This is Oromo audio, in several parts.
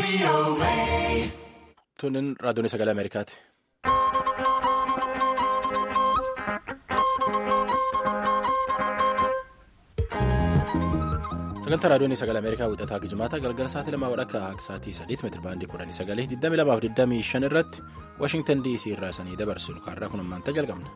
Tunin raadiyoon sagalee Ameerikaati. sagantaa raadiyoon sagalee ameerikaa wixataa gijimaata galgala sa'aatii lamaa wadhakka sa'aatii sadiitti meetira baandii kudhanii sagalee 22:25 irratti waashingtan dc irraa sanii dabarsinu kaarraa kun ammaanta jalqabna.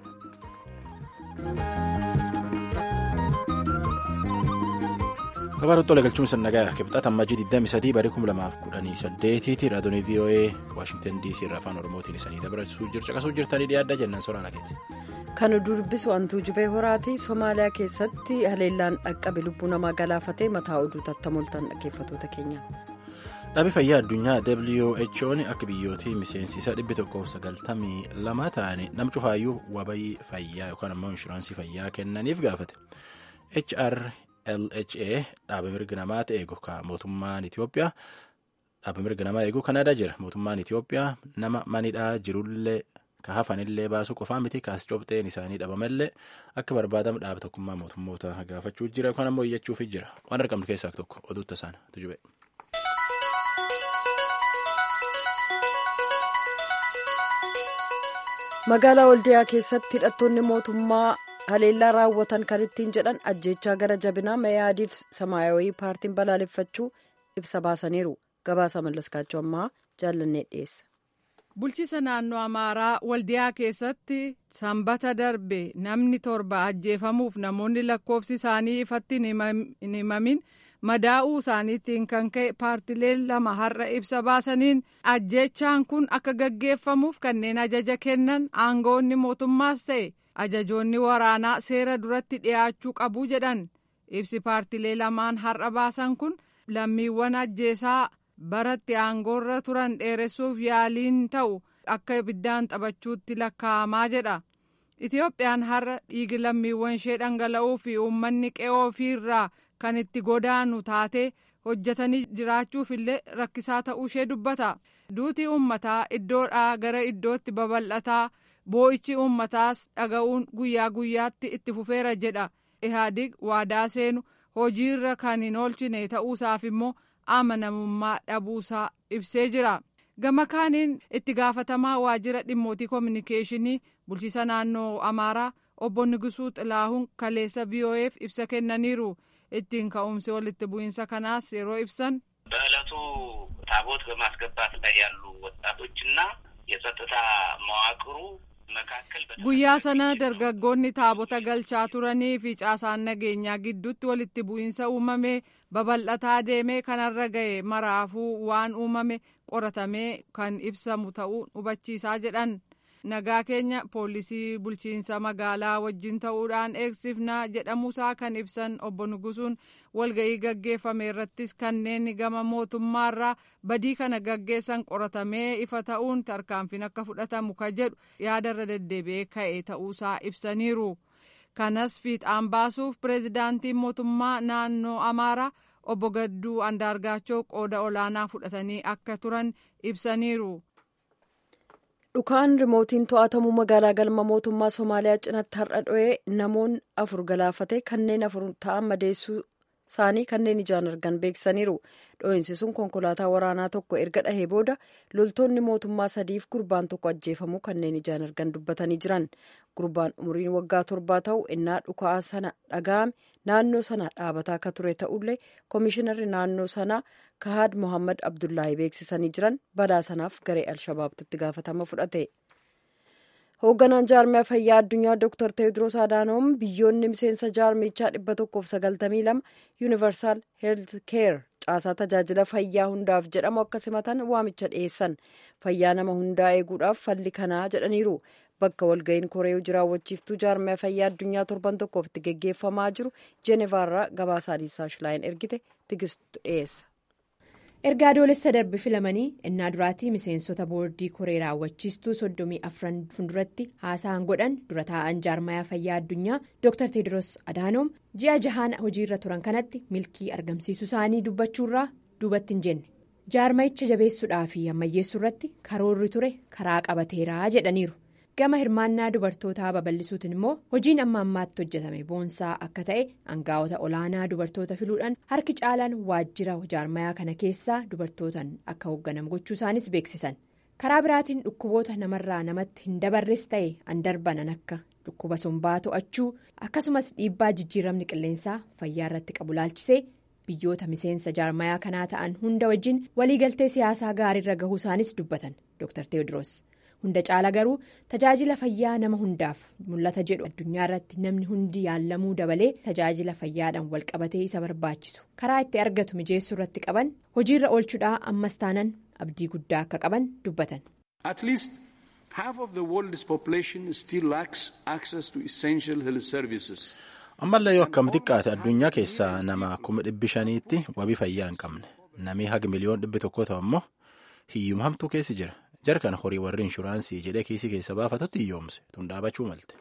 gabaarratti tola galchuun sannagaa kibxata ammajii 23 barii 2018 tti raadiyoon voa waashingtan dc irraa afaan oromootiin isanii dabarsuu caqasuu jirtanii dhiyaadda jennan soraa lakeeti. kan dubbisu hantuu jubee horaati somaaliyaa keessatti haleellaan dhaqqabe lubbuu namaa galaafatee mataa oduu tattamoltan dhaggeeffatoota keenya. dhaabbii fayyaa addunyaa who'n akka biyyootii miseensi isaa 192 ta'anii nam cufaayyuu wabayii fayyaa yookaan ammoo inshuraansii fayyaa kennaniif gaafate hrlha dhaaba mirga namaa eegu mootummaan itiyoophiyaa dhaaba mirga namaa eegu kanaadaa jira mootummaan itiyoophiyaa nama manidhaa jirullee. ka hafanillee baasuu qofaa miti kaas cobxeen isaanii dhabamallee akka barbaadamu dhaaba tokkummaa mootummoota gaafachuu jira yookaan ammoo iyyachuuf jira waan argamtu keessaa tokko oduutta isaan tujube. magaalaa waldiyaa keessatti hidhattoonni mootummaa haleellaa raawwatan kan ittiin jedhan ajjeechaa gara jabinaa mayaadiif samaayawii paartiin balaaleffachuu ibsa baasaniiru gabaasa mallaskaachuu ammaa jaallannee dhiyeessa. bulchiisa naannoo amaaraa waldiyaa keessatti sanbata darbe namni torba ajjeefamuuf namoonni lakkoofsi isaanii ifatti hin himamin madaa'uu isaaniitiin kan ka'e paartileen lama har'a ibsa baasaniin ajjeechaan kun akka gaggeeffamuuf kanneen ajaja kennan aangoonni mootummaas ta'e ajajoonni waraanaa seera duratti dhiyaachuu qabu jedhan ibsi paartilee lamaan har'a baasan kun lammiiwwan ajjeesaa. baratti aangoorra turan dheeressuuf yaaliin ta'u akka ibiddaan taphachuutti lakkaa'amaa jedha itiyoophiyaan har'a dhiigi lammiiwwan ishee dhangala'uu fi uummanni qe'oo ofiirraa kan itti godaanu taatee hojjetanii jiraachuuf illee rakkisaa ta'uu ishee dubbata duutii uummataa iddoodhaa gara iddootti babal'ataa boo'ichi uummataas dhaga'uun guyyaa guyyaatti itti fufeera jedha ihaadig waadaa seenu hojiirra kan hin oolchine ta'uusaaf immoo. amanamummaa dhabuusaa ibsee jira gama kaaniin itti gaafatamaa waajjira dhimmootii koominikeeshinii bulchiisa naannoo amaaraa obbo Nigisuu Xilaahuun kaleessa VOA'f ibsa kennaniiru ittiin ka'umsi walitti bu'iinsa kanaas yeroo ibsan. በዕለቱ ታቦት በማስገባት ላይ ያሉ ወጣቶችና የጸጥታ መዋቅሩ guyyaa sana dargaggoonni taabota galchaa turanii fi caasaan nageenyaa gidduutti walitti bu'iinsa uumame babal'ataa deemee kanarra ga'e maraafuu waan uumame qoratamee kan ibsamu ta'uu hubachiisaa jedhan nagaa keenya poolisii bulchiinsa magaalaa wajjin ta'uudhaan eegsifnaa jedhamuusaa kan ibsan obbo Nugusuun walga'ii gaggeeffame irrattis kanneen gama mootummaarraa badii kana gaggeessan qoratamee ifa ta'uun tarkaanfiin akka fudhatamu ka jedhu yaadarra deddeebi'ee ka'e ta'uusaa ibsaniiru. kanas fiixaan baasuuf pireezidaantiin mootummaa naannoo amaaraa obbo Gadduu Andaargaachoo qooda olaanaa fudhatanii akka turan ibsaniiru. dhukaan rimootiin to'atamuu magaalaa galma mootummaa somaaliyaa cinatti har'a dho'ee namoonni afur galaafate kanneen afur ta'an madeessuu isaanii kanneen ijaan argan beeksisaniiru dho'iinsi sun konkolaataa waraanaa tokko erga dhahee booda loltoonni mootummaa sadiif gurbaan tokko ajjeefamuu kanneen ijaan argan dubbatanii jiran gurbaan umriin waggaa torbaa ta'u innaa dhukaa sana dhaga'ame naannoo sana dhaabataa akka ture ta'ullee koomishinarri naannoo sanaa kahaad mohammad abdullaahi beeksisanii jiran balaa sanaaf garee alshabaabtutti gaafatama fudhate. hoogganaan jaarmiyaa fayyaa addunyaa dr teewodiroos adaanoom biyyoonni miseensa jaarmichaa 192 yuunivarsaal heelth keer caasaa tajaajila fayyaa hundaaf jedhamu akka simatan waamicha dhiyeessan fayyaa nama hundaa eeguudhaaf falli kanaa jedhaniiru bakka walga'iin koree jiraawwachiiftuu jaarmiyaa fayyaa addunyaa torban tokkoof itti geggeeffamaa jiru jeenevaarraa gabaasaa liisaa shilaayin ergite tigistu dhiyeessa. erga adoolessa darbe filamanii innaa duraatii miseensota boordii koree raawwachiistuu soddomii afran fuulduratti haasa'an godhan dura taa'an jaarmayaa fayyaa addunyaa dr teediroos adaanoom ji'a jahaan hojiirra turan kanatti milkii argamsiisuu isaanii dubbachuurraa duubatti hin jenne jaarmayicha jabeessuudhaa fi ammayyeessuu irratti karoorri ture karaa qabateeraa jedhaniiru gama hirmaannaa dubartootaa babal'isuutiin immoo hojiin amma ammaatti hojjetame boonsaa akka ta'e aangaa'ota olaanaa dubartoota filuudhaan harki caalaan waajjira jaarmayaa kana keessaa dubartootaan akka hoogganamu gochuu isaanis beeksisan karaa biraatiin dhukkuboota namarraa namatti hin dabarres ta'e an darbanan akka dhukkuba sombaa to'achuu akkasumas dhiibbaa jijjiiramni qilleensaa fayyaa irratti qabu laalchisee biyyoota miseensa jaarmayaa kanaa ta'an hunda wajjin waliigaltee siyaasaa gaariirra gahuu isaanis dubbatan dr teewodiroos. hunda caala garuu tajaajila fayyaa nama hundaaf mul'ata jedhu addunyaa irratti namni hundi yaallamuu dabalee tajaajila fayyaadhaan walqabatee isa barbaachisu karaa itti argatu mijeessuu irratti qaban hojiirra oolchuudhaa ammas taanan abdii guddaa akka qaban dubbatan. At least half of the world's population still lacks access to essential health services. ammallee yoo akkam xiqqaate addunyaa keessaa nama kuma dhibbi shaniitti wabii fayyaa hin qabne namni haga miliyoon dhibbi tokko ta'u ammoo hiyyuma hamtuu keessi jira. jarkan horii warri inshuraansii jedhee kiisii keessa baafatutti hiyyoomse tun dhaabachuu malte.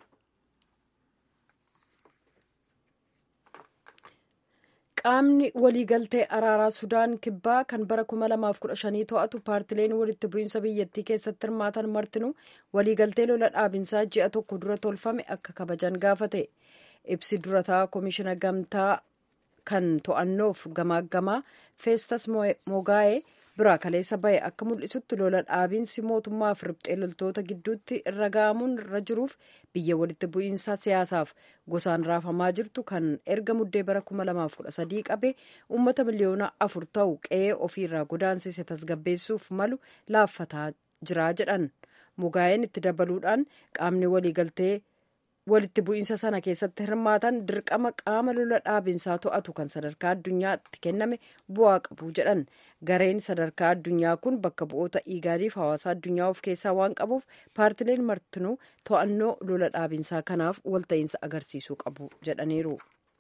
qaamni waliigaltee araaraa sudaan kibbaa kan bara 2015 to'atu paartileen walitti bu'iinsa biyyattii keessatti hirmaatan martinuu waliigaltee lola dhaabinsaa ji'a tokko dura tolfame akka kabajan gaafate ibsi durataa koomishina gamtaa kan to'annoof gamaaggamaa feestas mogaa'ee. biraa kaleessa bahe akka mul'isutti lola dhaabiinsi mootummaaf riphxee loltoota gidduutti irra ga'amuun irra jiruuf biyya walitti bu'iinsa siyaasaaf gosaan raafamaa jirtu kan erga muddee bara 2013 qabe uummata miliyoona afur ta'u qe'ee ofiirraa godaansise tasgabbeessuuf malu laaffataa jira jedhan mogaa'een itti dabaluudhaan qaamni waliigaltee walitti bu'iinsa sana keessatti hirmaatan dirqama qaama lola dhaabinsaa to'atu kan sadarkaa addunyaatti kenname bu'aa qabu jedhan gareen sadarkaa addunyaa kun bakka bu'oota iigaadiif hawaasa addunyaa of keessaa waan qabuuf paartileen martinuu to'annoo lola dhaabinsaa kanaaf walta'iinsa agarsiisuu qabu jedhaniiru.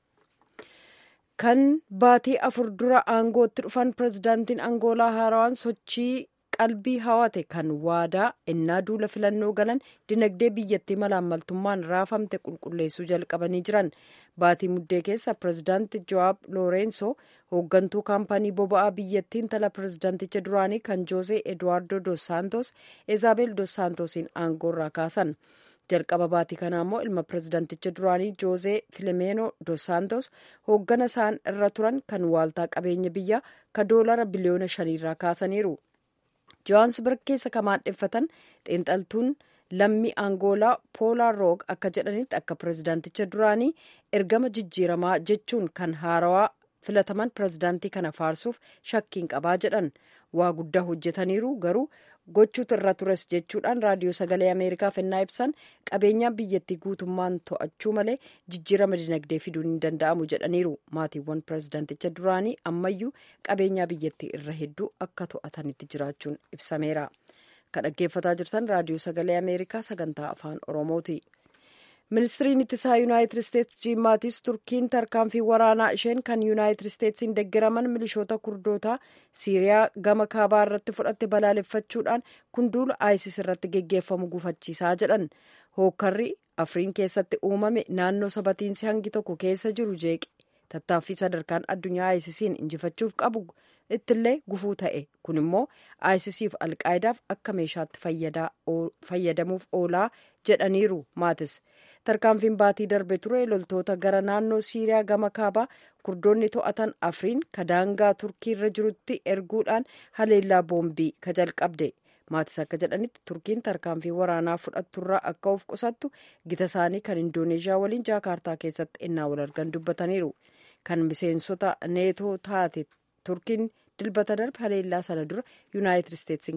kan baatii afur dura aangootti dhufan pirezidaantiin angoolaa haarawaan sochii qalbii hawate kan waadaa ennaa duula filannoo galan dinagdee biyyattii malaammaltummaan raafamte qulqulleessuu jalqabanii jiran baatii muddee keessa pirezidaanti jo'aab loorenso hooggantuu kaampanii boba'aa biyyattiin tala pirezidaanticha duraanii kan joosee eduwaardo dos saantos ezaabel dos saantosiin aangoorraa kaasan jalqaba baatii kanaa immoo ilma pirezidaanticha duraanii joosee filimeenoo dos saantos hooggana isaan irra turan kan waaltaa qabeenya biyyaa ka doolara biliyoona shaniirraa kaasaniiru. johaansburg keessa kan maadheffatan xiinxaltuun lammii angoolaa poolaa roog akka jedhanitti akka pirezidaanticha duraanii ergama jijjiiramaa jechuun kan haarawaa filataman pirezidaantii kana faarsuuf shakkiin qabaa jedhan waa guddaa hojjetaniiru garuu gochuutu irra tures jechuudhaan raadiyoo sagalee ameerikaaf ennaa ibsan qabeenyaan biyyattii guutummaan to'achuu malee jijjiirama dinagdee fiduun hin danda'amu jedhaniiru maatiiwwan pirezidaanticha duraanii ammayyuu qabeenyaa biyyattii irra hedduu akka to'atanitti jiraachuun ibsameera kan dhaggeeffataa jirtan raadiyoo sagalee ameerikaa sagantaa afaan oromooti. ministiriin ittisaa yuunaayitid isteetsi jiim maatis turkiin tarkaanfii waraanaa isheen kan yuunaayitid isteetsiin deggeraman milishoota kurdootaa siiriyaa gama kaabaa irratti fudhatte balaaleffachuudhaan kun duula isis irratti geggeeffamu gufachiisaa jedhan hookkarri afriin keessatti uumame naannoo sabatiinsi hangi tokko keessa jiru jeeqe tattaaffii sadarkaan addunyaa isisiin injifachuuf qabu ittillee gufuu ta'e kun immoo isisiif alqaayidaaf akka meeshaatti fayyadamuuf oolaa jedhaniiru maatis. tarkaanfiin baatii darbe ture loltoota gara naannoo siiriyaa gama kaabaa kurdoonni to'atan afriin kadaangaa turkii irra jirutti erguudhaan haleellaa boombii ka jalqabde maatis akka jedhanitti turkiin tarkaanfii waraanaa fudhatturraa akka of qusattu gita isaanii kan indooneeshiyaa waliin jaakaartaa keessatti innaa wal argan dubbataniiru kan miseensota neetoo taate turkiin dilbata darbe haleellaa sana dura yuunaayitid isteetsiin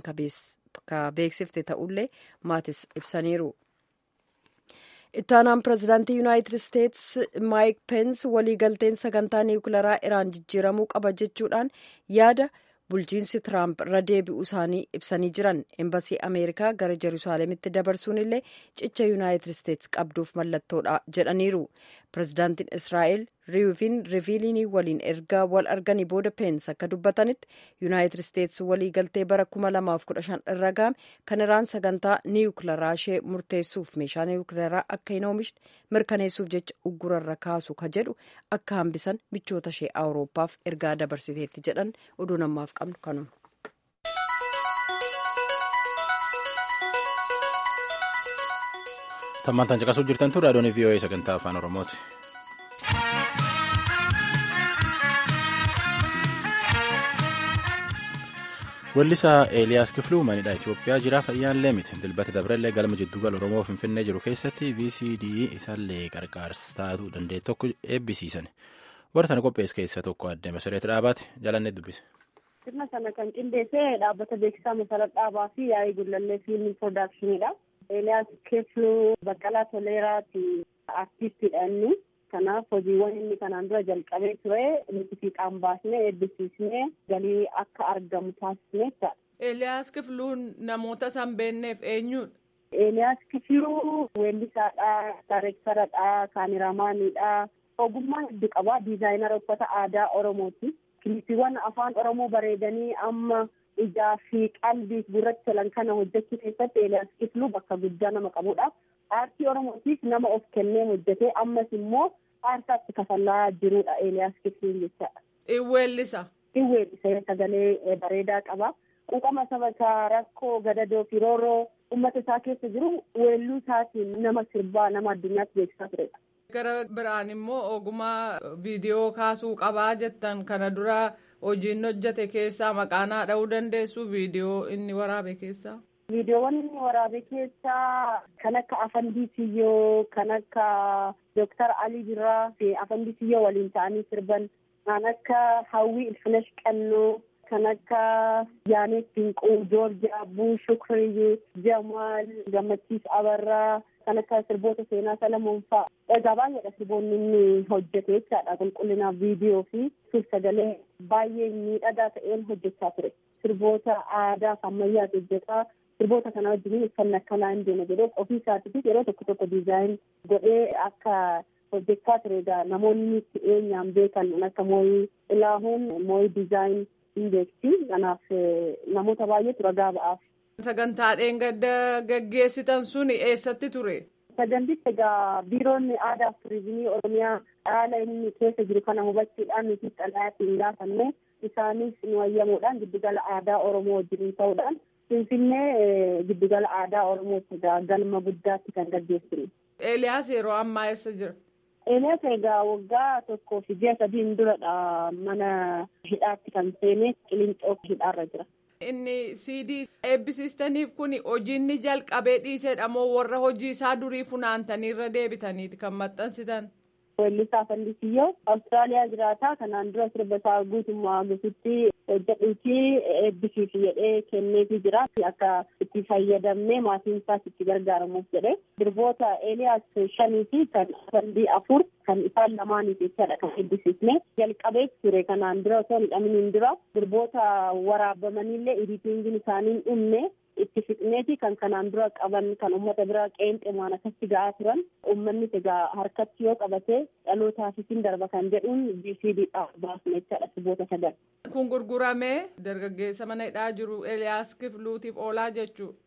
ka beeksifte ta'ullee maatis ibsaniiru. ittaanaan pirezidaantii yuunaayitid isteetsi maayik peens waliigalteen sagantaa niwukilaraa iraan jijjiiramuu qaba jechuudhaan yaada bulchiinsi tiraamp irra deebi'uu isaanii ibsanii jiran embasii ameerikaa gara jeruusaalemitti dabarsuun illee cicha yuunaayitid isteetsi qabduuf mallattoodha jedhaniiru pirezidaantiin israa'el riivin riviilinii waliin erga wal arganii booda peens akka dubbatanitti yuunaayitid isteetsi waliigaltee bara 2015 irra ga'ame kan iraan sagantaa niwukilaraa ishee murteessuuf meeshaa niwukilaraa akka hin oomishne mirkaneessuuf jecha uggurarra kaasu ka jedhu akka hambisan michoota ishee awurooppaaf ergaa dabarsiteetti jedhan oduu namaaf qabnu kanuma. Tammantaan caqasuu jirtan tun raadiyoon VOA sagantaa afaan Oromooti. Weellisaa Eeliyaas Kifluu manidha Itoophiyaa jira fayyaallee miti dilbata dabrallee galma jiddugala Oromoo Finfinnee jiru keessatti VCD isaallee qarqaarsa taatu danda'e tokko eebbisiisan. Warra sana qopheesse keessa tokko addee Masareet Dhaabaati jalannee dubbise. Sirna sana kan qindeesse dhaabbata beeksisaa Masarat Dhaabaa fi yaa'ii gullallee fiilmii piroodaakshiniidha. Eeliyaas Kifluu Baqqalaa Toleeraati artiistiidha inni. Kanaaf hojiiwwan inni kanaan dura jalqabee ture nuti fiixaan baasnee eebbisiisnee galii akka argamu taasisnee jira. Eeliyaas Kifluun namoota san beekneef eenyudha? Eeliyaas Kifluu weellisaadha, daayireektaradha, kaameraamaanidha. Ogummaa hedduu qaba. Diizaayinara uffata aadaa Oromooti. Kilipiiwwan afaan Oromoo bareedanii amma ijaa fi qalbiif gurratti tolan kana hojjechuu keessatti Eeliyaas Kifluu bakka guddaa nama qabudha. Aartii Oromootiif nama of kennee hojjetee ammas immoo aarsaatti kafalaa jirudha Eeliyaas Kifluun jechaadha. Iweellisa. Iweellisa sagalee bareedaa qaba. Quuqama saba isaa rakkoo gadadoo fi rooroo uummata isaa keessa jiru weelluu isaatiin nama sirbaa nama addunyaatti beeksisaa turedha. Gara biraan immoo ogummaa viidiyoo kaasuu qabaa jettan kana dura hojiin hojjete keessaa maqaanaa dha'uu dandeessu viidiyoo inni waraabe keessaa. Viidiyoowwan inni waraabe keessaa kan akka Afandii Siyyoo, kan akka Dooktar Alii Birraa fi Afandii Siyyoo waliin ta'anii sirban, kan akka Hawwii Ilfinesh Qannoo, kan akka Yaaneet Dinquu, Joorjiyaa Abbuu, Shukriyyuu, Jamaal, Gammachiis Abarraa, kan akka sirboota seenaa Salamoon fa'a. Egaa baay'eedha sirboonni inni hojjete jechaadha qulqullinaaf viidiyoo fi suur-sagalee baay'ee miidhagaa ta'een hojjechaa ture. Sirboota aadaa fi ammayyaas hojjetaa. Sirboota kana wajjin uffanni akkanaa hin deema jedhee ofii isaatiifis yeroo tokko tokko diizaayin godhee akka hojjechaa ture egaa namoonni itti eenyaan beekan akka mooyii ilaahuun mooyii diizaayin hin beekti. Kanaaf namoota baay'eetu ragaa ba'aaf. Sagantaadheen gadda gaggeessitan sun eessatti ture? Sagantichi egaa biiroon aadaa fi turizimii Oromiyaa haala inni keessa jiru kana hubachuudhaan nuti xalayaatti gaafanne isaanis nu ayyamuudhaan giddugala aadaa Oromoo wajjin ta'uudhaan Finfinnee giddugala aadaa Oromootti egaa galma guddaatti kan gaggeessinu. Eeliyaas yeroo ammaa eessa jira? Eeliyaas egaa waggaa tokkoo fi ji'a sadiin duradha mana hidhaatti kan seene qilinxoo hidhaarra jira. Inni CD eebbisiistaniif kun hojiinni jalqabee dhiisedha moo warra hojii isaa durii funaantaniirra deebitaniiti kan maxxansitan? Weellisaa Fandisiyyoo Awustiraaliyaa jiraataa kanaan dura sirba isaa guutummaa guututti hojjedhuutii eebbisiifi jedhee kenneefii jira akka itti fayyadamnee maatiin isaas itti gargaaramuuf jedhe sirboota Eeliyaas shanii fi kan Fandii afur kan isaan lamaaniif jechaadha kan eebbisiifne jalqabee ture kanaan dura osoo hin dhaminiin dura sirboota waraabamaniillee editingiin isaanii dhumne itti fixneeti kan kanaan dura qaban kan uummata biraa qeenxemaan akkatti ga'aa turan uummanni egaa harkatti yoo qabate dhalootaafis darba kan jedhuun VCDdhaaf baasne jechaadha sirboota sagal. Kun gurguramee dargaggeessa mana hidhaa jiru Eeliyaas Kifluutiif oolaa jechuudha.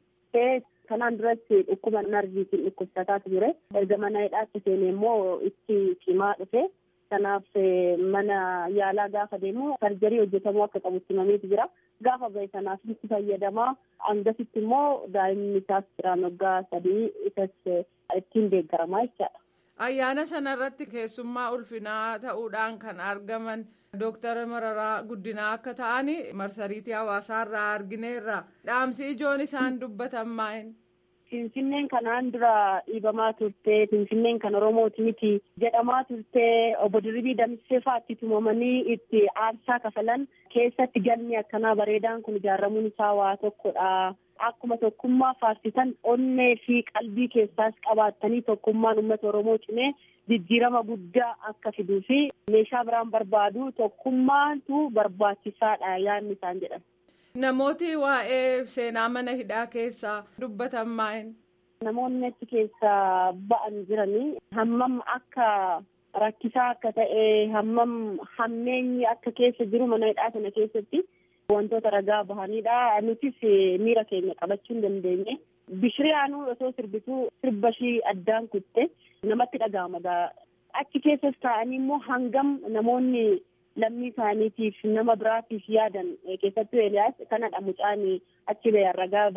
Kanaan duratti dhukkuba narviitiin dhukkubsataa ture. Erga mana hidhaatti seenee immoo itti cimaa dhufe. Kanaaf mana yaalaa gaafa deemu sarjarii hojjetamuu akka qabutti himameetu jira. Gaafa bahe sanaaf itti fayyadamaa. Hangasitti immoo daa'imni isaas jiraan waggaa sadii isas ittiin deeggaramaa jechaadha. Ayyaana sanarratti keessummaa ulfinaa ta'uudhaan kan argaman Dooktar Mararaa Guddinaa akka ta'an marsariitii hawaasaarraa argineerra. Dhaamsi ijoon isaan dubbatan maa'in? Finfinneen kanaan dura dhiibamaa turte Finfinneen kan Oromooti miti jedhamaa turte obbo Dirribii Damsee fa'aatti tumamanii itti aarsaa kafalan keessatti galmi akkanaa bareedaan kun ijaaramuun isaa waa tokkodha. Akkuma tokkummaa faarsitan onnee fi qalbii keessaas qabaattanii tokkummaan uummata Oromoo cimee jijjiirama guddaa akka fiduu fi meeshaa biraan barbaadu tokkummaatu barbaachisaadha yaadni isaan jedhan. Namooti waa'ee seenaa mana hidhaa keessaa dubbatan maa'in? Namoonni achi keessaa ba'an jiranii hammam akka rakkisaa akka ta'e hammam hammeenyi akka keessa jiru mana hidhaa sana keessatti wantoota ragaa bahanidha. Nutis miira keenya qabachuu hin dandeenye. Bishiriyaanuu osoo sirbituu sirba ishii addaan kutte namatti dhaga'ama. Achi keessas taa'anii immoo hangam namoonni lammii isaaniitiif nama biraatiif yaadan keessattuu Eeliyaas kanadha mucaan achi ba'e ragaa ba'e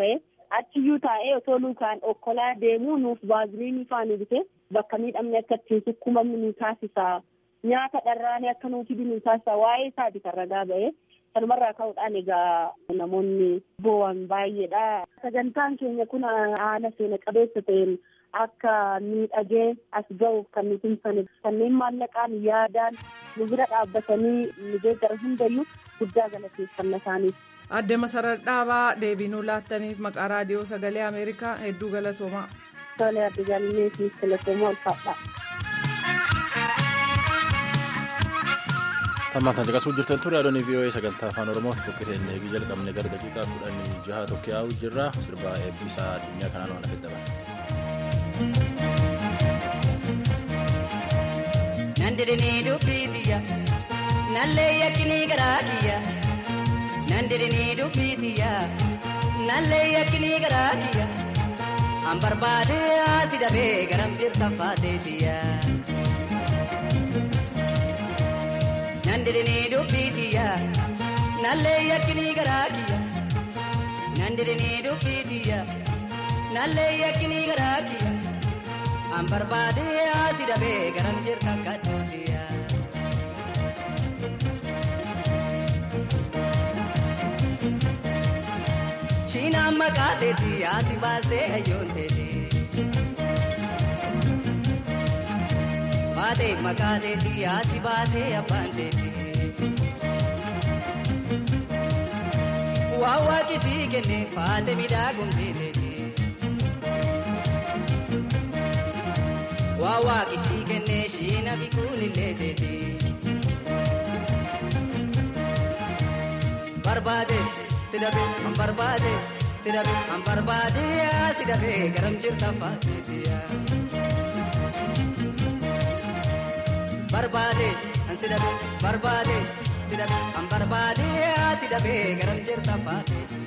achiyyuu taa'ee otoo lukaan okkolaa deemuu nuuf baaziliinii faana bite bakka miidhamni akka ittiin sukkumamni nu taasisa nyaata dharraanii akka nuti nu taasisa waa'ee isaati kan ragaa ba'e sanumarraa ka'uudhaan egaa namoonni boo'an baay'eedha sagantaan keenya kun haala seena qabeessa ta'een akka miidhagee as ga'uuf kan nuti himsane kanneen maallaqaan yaadaan nu bira dhaabbatanii nu deeggara hundayyuu guddaa galateeffanna isaaniif. Adde Masarar Dhaabaa deebinuu laattaniif maqaa raadiyoo sagalee Ameerikaa hedduu galatoomaa. Tolee adde jaalallee fi galatoomaa ulfaadha. Tammaatan caqasuu jirtan ture adoonii VOA sagantaa afaan Oromooti qophiiteen eegii jalqabne gara daqiiqaa kudhanii jaha tokko yaa'u jirra sirbaa eebbisaa addunyaa kanaan waan hafedha bara. Nandirinii dubbiitiyya nallee yakkinii garaa kiyya nandirinii dubbiitiyya nallee yakkinii garaa kiyya an barbaade asi dhabee garam jirta faateetiyya. Nandirinii dubbiitiyya nallee yakkinii garaa kiyya nandirinii dubbiitiyya nallee yakkinii garaa kiyya. an barbaade asi dhabee garam jirta kadhootiya. Shiinaan maqaa teeti asi baastee hayyoon teeti. Baatee maqaa teeti asi baasee abbaan teeti. Waa waaqisii kenne faate midhaagumtee teeti. waa waaqisii kennee shiina bikuun illee teeti. Barbaade sidabe an barbaade sidabe an barbaade sidabe garam jirta faateetiya. Barbaade an sidabe barbaade sidabe an barbaade sidabe garam jirta faateetiya.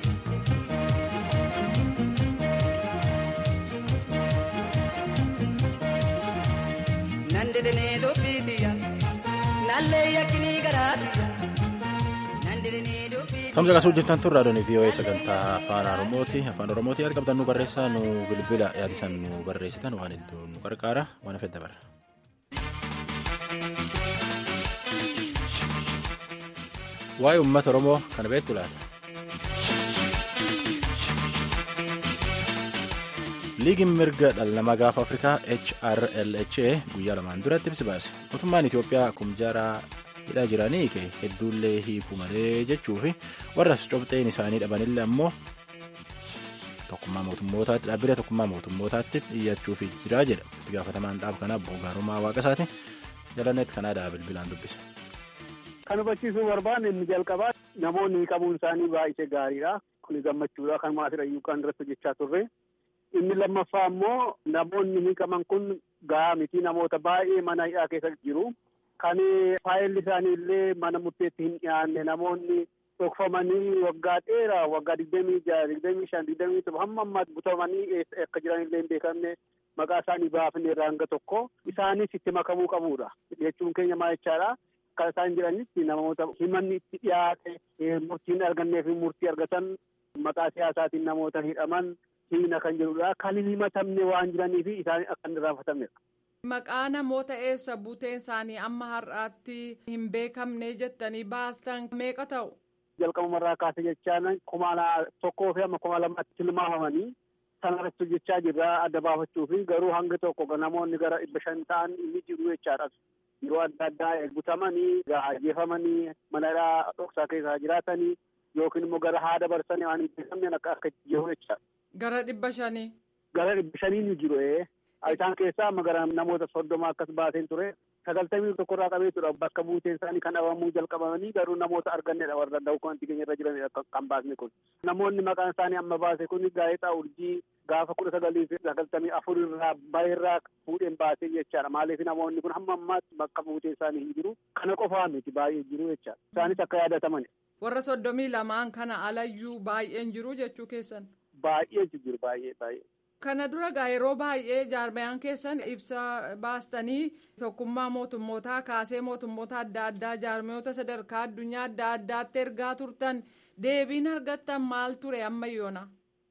nandirinee dubbiitiyya nallee yakkinii garaatiyya nandirinee dubbiitiyya. Tamsa qasuu jirtan turre adoonii VOA sagantaa afaan Oromooti. Afaan Oromooti yaada qabdan nu barreessaa nu bilbila yaadisan nu barreessitan waan hedduu nu qarqaara waan hafedda barra. Waa'ee uummata Oromoo kana beektu laata? liigiin mirga dhala namaa gaafa afrikaa hrlha guyyaa lamaan duratti ibsi baase mootummaan itiyoophiyaa kumjaaraa hidhaa jiranii kee hedduullee hiikuu malee jechuu fi warras cobxeen isaanii dhabanillee ammoo tokkummaa mootummootaatti dhaabbilee tokkummaa mootummootaatti dhiyyachuuf jiraa jedha itti gaafatamaan dhaab kanaa boogaarumaa waaqasaati jalanneetti kanaadaa bilbilaan dubbisa. Kan hubachiisuu barbaanne inni jalqabaa namoonni qabuun isaanii baay'ee gaariidha. Kun gammachuudha kan maasirayyuu kan irratti hojjechaa turre. Inni lammaffaa immoo namoonni hiikaman kun gahaa miti namoota baay'ee mana hidhaa keessa jiru. Kan faayilli isaanii illee mana murteetti hin dhiyaanne namoonni dhokfamanii waggaa dheeraa waggaa digdamii jaha digdamii shan digdamii torba hamma ammaa butamanii akka jiran illee hin beekamne maqaa isaanii baafne irraa hanga tokko isaanis itti makamuu qabudha jechuun keenya maal jechaadha. Kan isaan jedhanitti namoota himanni itti dhiyaate murtiin argannee fi murtii argatan maqaa siyaasaatiin namoota hidhaman hiina kan jedhudha. Kan hin himatamne waan jiraniif isaan akka hin irraanfatamnedha. Maqaa namoota eessa buuteen isaanii amma har'aatti hin beekamne jettanii baastan meeqa ta'u? Jalqabumarraa kaase jechaan kuma tokkoo fi amma kuma lamaatti tilmaamamanii sanarratti hojjechaa jirra adda baafachuu fi garuu hanga tokko namoonni gara dhibba shan ta'an inni jiru jechaadha. Yeroo adda addaa butamanii ajjeefamanii mana hidhaa dhoksaa keessa jiraatanii yookiin immoo gara haada barsanii waan hin beekamne akka akka jiru jechaadha. Gara dhibba shanii. Gara dhibba shanii ni jiru isaan keessaa amma gara namoota soddoma akkas baaseen ture sagaltamii tokkorraa qabeetudha bakka buuteen isaanii kan dhabamuu jalqabamanii garuu namoota argannedha warra dawukantii keenya irra jiranidha kan baasne kun namoonni maqaan isaanii amma baase kun gaazexaa urjii gaafa kudha sagalii fi sagaltamii afur irraa baay'irraa fuudheen baasee jechaadha maaliif namoonni kun hamma ammaatti bakka buuteen isaanii hin jiru kana qofaa miti baay'ee jiru jechaadha isaanis akka yaadataman. Warra soddomii lamaan kana alayyuu baay'een jiru jechuu keessan. Baay'ee jiru baay'ee baay'ee. Kana dura gaa yeroo baay'ee jaarmayaan keessan ibsa baastanii tokkummaa mootummootaa kaasee mootummoota adda addaa jaarmayoota sadarkaa addunyaa adda addaatti ergaa turtan deebiin argattan maal ture ammayyoona.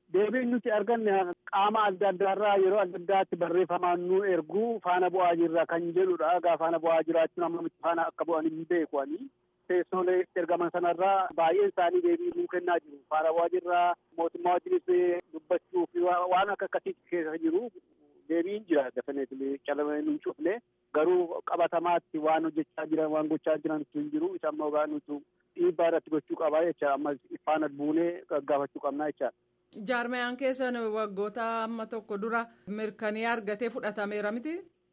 Deebiin nuti arganne qaama adda addaarraa yeroo adda addaatti barreeffamaan nu ergu faana bu'aa jirra kan jedhudha. Egaa faana bu'aa jiraachuun amma miti faana akka bu'an hin beeku ani. Teessoolee ergaman sanarraa baay'een isaanii deebii nuu kennaa jiru. Faana bu'aa jirra mootummaa wajjinis dubbachuu fi waan akka akkasii keessa jiru deebiin jira dafaneetlee calamee nu hin cufne garuu qabatamaatti waan hojjechaa jiran waan gochaa jiran hin jiru isa ammoo gaa nutu dhiibbaa irratti gochuu qabaa jecha amma faana buunee gaggaafachuu qabnaa jecha. Jaarmayaan keessan waggoota amma tokko dura mirkanii argatee fudhatameera miti.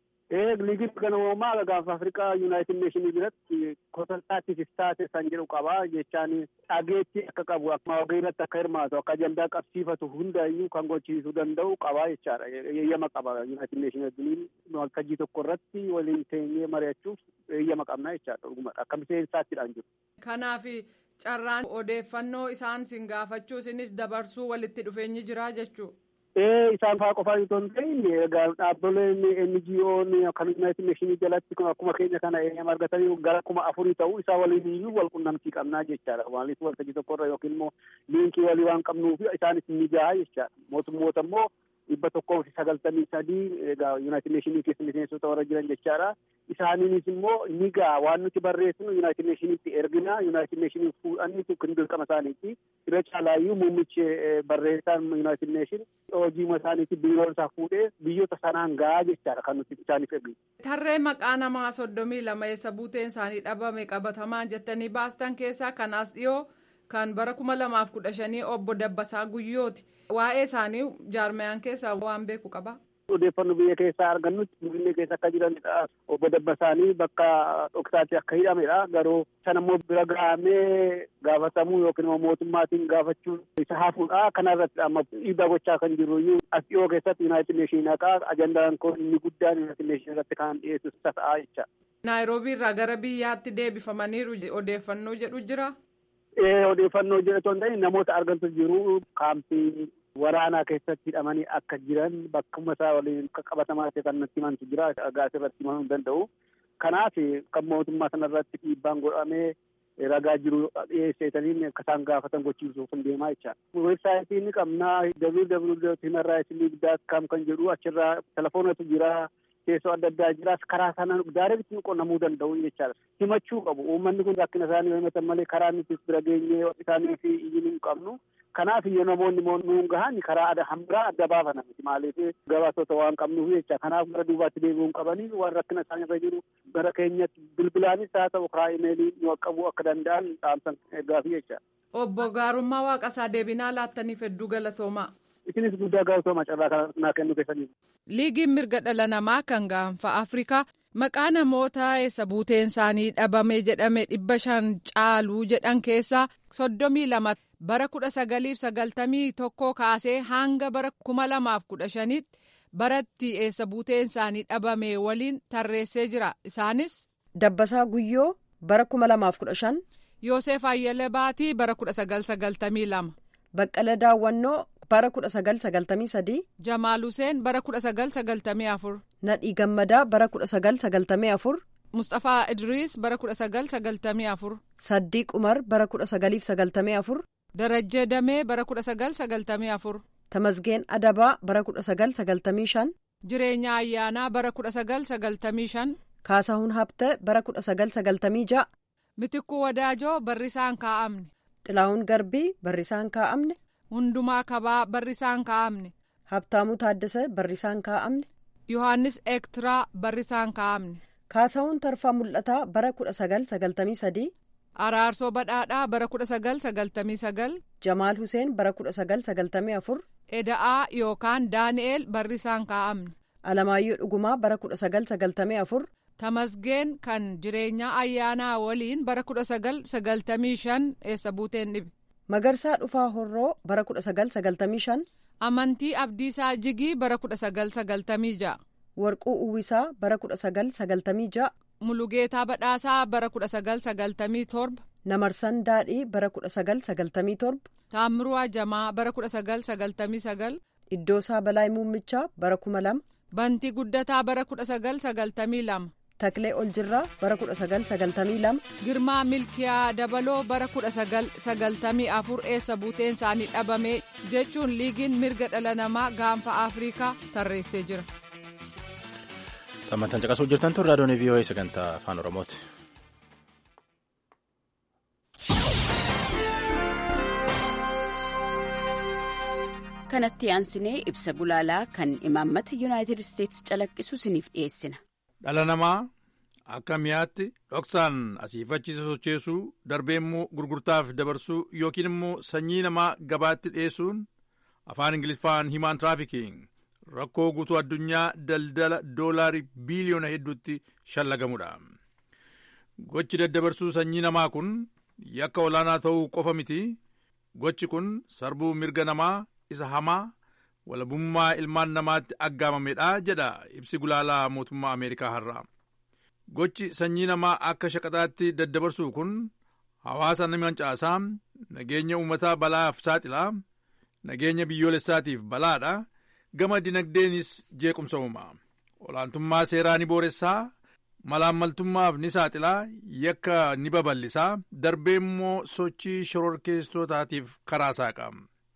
Ee liigii kana uumamaa gaafa Afrikaa Yuunaayitid Neeshinii biratti konsaltaatiif taate san jedhu qabaa jechaan dhageetti akka qabu akkuma hogii irratti akka hirmaatu akka ajandaa qabsiifatu hundayyuu kan gochiisuu danda'u qabaa jechaadha. Eeyyama qaba Yuunaayitid Neeshinii wajjiniin waltajjii tokko irratti waliin teenyee mari'achuuf eeyyama qabna jechaadha dhugumadha akka miseensaattiidhaan jiru. Kanaaf carraan odeeffannoo isaan sin gaafachuu isinis dabarsuu walitti dhufeenyi jira jechuudha. Ee isaan fa'aa qofaan itoo hin ta'in egaa dhaabbileen NGO'n kan Yuunaayitid Neeshinii jalatti akkuma keenya kana eeyyama argatanii gara kuma afurii ta'uu isaa waliin iyyuu wal qunnamtii qabnaa jechaadha. Maaliif waltajjii tokkorra yookiin immoo liinkii walii waan qabnuuf isaanis ni gahaa jechaadha. Mootummoota immoo dhibba tokkoo fi sagaltamii sadii egaa Yuunaayitid Neeshinii keessa miseensota warra jiran jechaadha. Isaaniinis immoo ni gahaa waan nuti barreessinu Yuunaayitid Neeshiniitti ergina Yuunaayitid Neeshinii fuudhanii kan dirqama isaaniiti. Irra caalaayyuu muummichi barreessaan Yuunaayitid Neeshin hojii isaaniitti biiroon isaa fuudhee biyyoota sanaan gahaa jechaadha kan nuti isaaniif erginu. Tarree maqaa namaa soddomii lama eessa buuteen isaanii dhabame qabatamaan jettanii baastan keessaa kanaas dhiyoo kan bara kuma lamaaf kudha shanii obbo Dabbasaa Guyyooti. Waa'ee isaanii jaarmayaan keessaa waan beeku qaba. Odeeffannoo biyya keessaa argannutti biyya keessa akka jiranidha. Obbo Dabbasaanii bakka dhoksaatti akka hidhamedha. Garuu sana immoo bira gahamee gaafatamuu yookiin immoo mootummaatiin gaafachuun isa hafuudha. Kana irratti amma dhiibbaa gochaa kan jirru iyyuu as dhiyoo keessatti Yuunaayitid Neeshinii haqaa ajandaan kun inni guddaan Yuunaayitid Neeshinii irratti kan dhiyeessu isa ta'a jecha. Naayiroobii irraa gara biyyaatti deebifamaniiru odeeffannoo jedhu jira. Ee odeeffannoo jedhu hin ta'in namoota argantu jiru kaampii waraanaa keessatti hidhamanii akka jiran bakkuma isaa waliin qabatamaa ta'e kan natti himantu jira gaas irratti himamuu hin danda'u. Kanaaf kan mootummaa sana irratti dhiibbaan godhamee ragaa jiru dhiyeesseetaniin akka isaan gaafatan gochiisuuf hin deemaa jecha. Weebsaayitii ni qabnaa www.humanrightsleague.com kan jedhu achirraa telefoonatu jira. Teessoo adda addaa jiraas karaa sanaan daareetti qunnamuu danda'u jechaadha. Himachuu qabu. Uummanni kun rakkina isaanii yoo himatan malee karaa nuti bira geenyee isaanii fi iyyuu hin qabnu. Kanaaf iyyuu namoonni nuun gahan karaa hambiraa adda baafana miti maaliif gabaasota waan qabnuuf jecha kanaaf gara duubaatti deebi'uun qabanii waan rakkina isaanii irra jiru gara keenyatti bilbilaanis haa ta'u karaa imeelii nu qaqqabuu akka danda'an dhaamsan eeggaafi jecha. Obbo Gaarummaa Waaqasaa deebinaa laattaniif hedduu galatoomaa. Isinis guddaa galatooma carraa kana naa kennu keessaniif. Liigiin mirga dhala namaa kan gaanfa Afrikaa maqaa namoota eessa buuteen isaanii dhabame jedhame dhibba shan caaluu jedhan keessaa soddomii lama bara kudha sagaliif sagaltamii tokko kaasee hanga bara kuma lamaaf kudha shanitti baratti eessa buuteen isaanii dhabame waliin tarreessee jira isaanis. Dabbasaa Guyyoo bara kuma lamaaf kudha shan. Yoosef Ayyala Baatii bara kudha sagal sagaltamii lama. Baqqala Daawwannoo bara kudha sagal sagaltamii sadii. Jamaal Huseen bara kudha sagal sagaltamii afur. Nadhii Gammadaa bara kudha sagal sagaltamii afur. Mustafaa Idriis bara kudha sagal sagaltamii afur. Saddiiq Umar bara kudha sagaliif sagaltamii afur. Darajjee Damee bara kudha sagal sagaltamii afur. Tamasgeen Adabaa bara kudha sagal sagaltamii shan. Jireenya Ayyaanaa bara kudha sagal sagaltamii shan. Kaasahuun Habtee bara kudha sagal sagaltamii ja'a. Mitikkuu Wadaajoo barrisaan kaa'amne. Xilaa'uun Garbii barrisaan kaa'amne. Hundumaa Kabaa barrisaan kaa'amne. Habtaamuu Taaddasee barrisaan kaa'amne. Yohaannis Ektiraa barrisaan kaa'amne. Kaasahuun Tarfaa Mul'ataa bara kudha sagal sagaltamii sadii. Araarsoo Badhaadhaa bara kudha sagal sagaltamii sagal. Jamaal Huseen bara kudha sagal sagaltamii afur. Eda'aa yookaan Daani'eel barrisaan kaa'amne. Alamaayyoo Dhugumaa bara kudha sagal sagaltamii afur. Tamasgeen kan jireenyaa ayyaanaa waliin bara kudha sagal sagaltamii shan eessa buuteen dhibe. Magarsaa Dhufaa Horroo bara kudha sagal sagaltamii shan. Amantii Abdiisaa Jigii bara kudha sagal sagaltamii ja'a. Warquu Uwwisaa bara kudha sagal sagaltamii ja'a. Mulugeetaa Badhaasaa bara kudha sagal sagaltamii torba. Namarsan Daadhii bara kudha sagal sagaltamii torba. Taammiruu Ajamaa bara kudha sagal sagaltamii sagal. Iddoosaa Balaay Muummichaa bara kuma lama. Bantii Guddataa bara kudha sagal sagaltamii lama. Taklee Oljirraa bara 1992. Girmaa Milkiyaa Dabaloo bara 1994 eessa buuteen isaanii dhabame jechuun liigiin mirga dhala namaa gaanfa Afrikaa tarreessee jira. Xammantan caqasuu jirtan tun raadiyoon VOA sagantaa afaan Oromooti. kanatti aansinee ibsa gulaalaa kan imaammata yuunaayitid isteetsi calaqqisu isiniif dhiyeessina. dhala namaa akka mi'aatti dhoksaan asiifachiisa socheessuu darbee immoo gurgurtaaf dabarsuu yookiin immoo sanyii namaa gabaatti dhiyeessuun afaan ingiliffaan himaan tiraafikiin rakkoo guutuu addunyaa daldala doolaarii biiliyoona hedduutti shallagamudha. gochi daddabarsuu sanyii namaa kun yakka olaanaa ta'uu qofa miti gochi kun sarbuu mirga namaa isa hamaa walabummaa ilmaan namaatti aggaamamedha jedha ibsi gulaalaa mootummaa ameerikaa har'a gochi sanyii namaa akka shaqaxaatti daddabarsuu kun hawaasa nama caasaa nageenya uummataa balaaf saaxilaa nageenya biyyoolessaatiif balaadha gama dinagdeenis jeequmsa uuma olaantummaa seeraa ni booressaa malaammaltummaaf ni saaxilaa yakka ni babal'isaa darbee immoo sochii shororkeessitootaatiif karaa saaqa.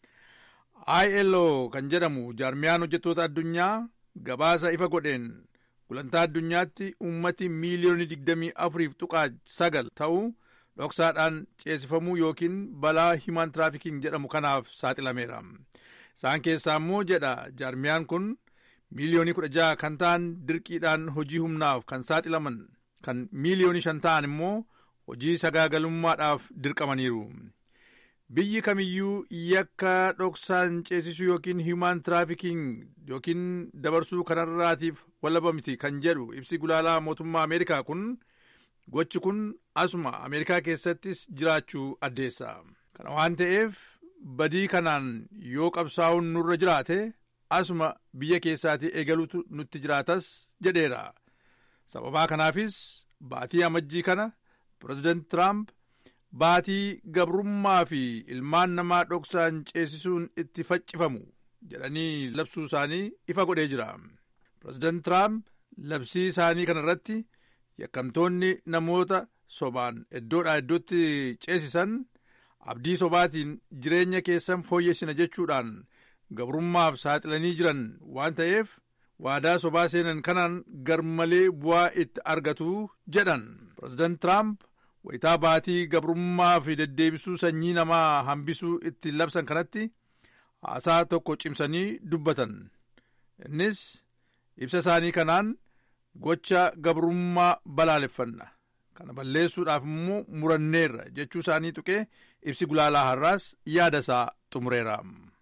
ILO kan jedhamu jaarmiyaan hojjettoota addunyaa gabaasa ifa godheen gulantaa addunyaatti ummati miiliyoonii digdamii afuriif tuqaa sagal ta'u dhoksaadhaan ceesifamuu yookiin balaa himaan tiraafikiin jedhamu kanaaf saaxilameera. Isaan keessaa immoo jedha jaarmiyaan kun miiliyoonii kudha jaha kan ta'an dirqiidhaan hojii humnaaf kan saaxilaman kan miiliyoonii shan ta'an immoo hojii sagaagalummaadhaaf dirqamaniiru. biyyi kamiyyuu yakka dhoksaan ceesisuu yookiin hiimaan tiraafikiin yookiin dabarsuu kanarraatiif walaba miti kan jedhu ibsi gulaalaa mootummaa ameerikaa kun gochi kun asuma ameerikaa keessattis jiraachuu addeessa kana waan ta'eef badii kanaan yoo qabsaa'uun nurra jiraate asuma biyya keessaatii eegaluutu nutti jiraatas jedheera sababaa kanaafis baatii amajjii kana pireezidaant tiraamp baatii gabrummaa fi ilmaan namaa dhoksaan ceesisuun itti faccifamu jedhanii labsuu isaanii ifa godhee jira pireezidaant tiraamp labsii isaanii kana irratti yakkamtoonni namoota sobaan iddoodhaa iddootti ceesisan abdii sobaatiin jireenya keessan fooyyessina jechuudhaan gabrummaaf saaxilanii jiran waan ta'eef waadaa sobaa seenan kanaan garmalee bu'aa itti argatu jedhan pireezidaant tiraamp wayitaa baatii gabrummaa fi deddeebisuu sanyii namaa hambisuu itti labsan kanatti haasaa tokko cimsanii dubbatan innis ibsa isaanii kanaan gocha gabrummaa balaaleffanna kana balleessuudhaaf immoo muranneerra jechuu isaanii tuqee ibsi gulaalaa har'aas yaada isaa xumureera.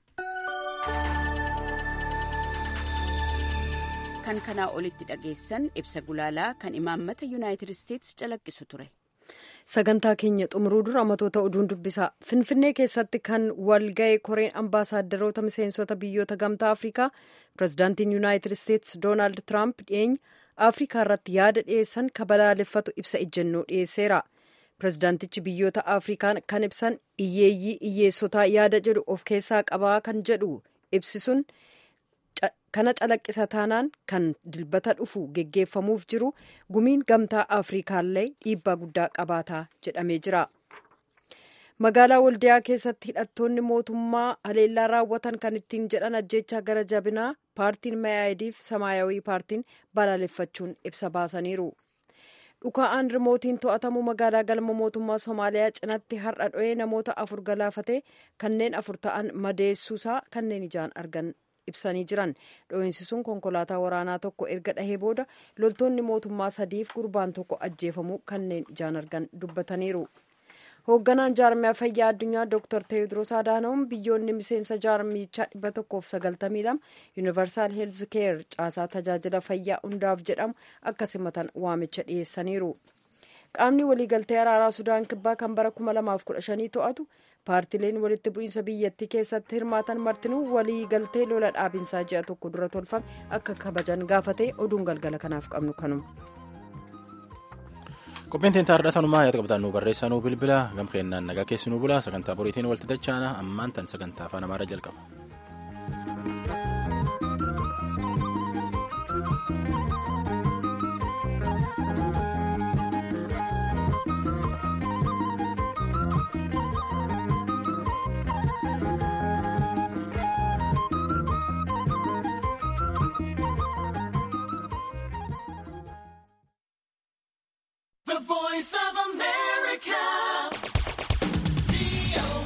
kan kanaa olitti dhageessan ibsa gulaalaa kan imaammata yuunaayitid isteetsi calaqqisu ture. sagantaa keenya xumuruu dura matoota oduun dubbisa finfinnee keessatti kan walga'e koreen ambaasaadarota miseensota biyyoota gamtaa afrikaa pirezidaantiin yuunaayitid isteetsi doonaald tiraamp dhiyeenya afrikaa irratti yaada dhiyeessan ka balaaleffatu ibsa ejjennoo dhiyeesseera pirezidaantichi biyyoota afrikaa kan ibsan iyyeeyyii iyyeessotaa yaada jedhu of keessaa qabaa kan jedhu ibsisuun kana calaqqisa taanaan kan dilbata dhufu geggeeffamuuf jiru gumiin gamtaa afrikaallee dhiibbaa guddaa qabaataa jedhamee jira magaalaa waldiyaa keessatti hidhattoonni mootummaa haleellaa raawwatan kan ittiin jedhan ajjechaa gara jabinaa paartiin mayaaydiif samaayawii paartiin balaaleffachuun ibsa baasaniiru dhukaa'aan rimootiin to'atamu magaalaa galma mootummaa somaaliyaa cinatti har'a dho'ee namoota afur galaafate kanneen afur ta'an madeessuusaa kanneen ijaan argan ibsanii jiran dho'iinsi sun konkolaataa waraanaa tokko erga dhahee booda loltoonni mootummaa sadiif gurbaan tokko ajjeefamuu kanneen ijaan argan dubbataniiru hoogganaan jaarmiyaa fayyaa addunyaa dr teewodiroos adaanoom biyyoonni miseensa jaarmichaa dhibba tokkoof sagaltamii lama yuunivarsaal heelz keer caasaa tajaajila fayyaa hundaaf jedhamu akka simatan waamicha dhiyeessaniiru qaamni waliigaltee araaraa sudaan kibbaa kan bara 2015 to'atu paartileen walitti bu'iinsa biyyattii keessatti hirmaatan martinuu waliigaltee lola dhaabinsaa ji'a tokko dura tolfame akka kabajan gaafate oduun galgala kanaaf qabnu kanuma. qophiin teentaa har'a tanumaa yaada qabatan nu barreessaa nu bilbila gam kennaan nagaa keessi nu bula sagantaa boriitiin walitti dachaana ammaan tan sagantaa afaan amaaraa jalqaba.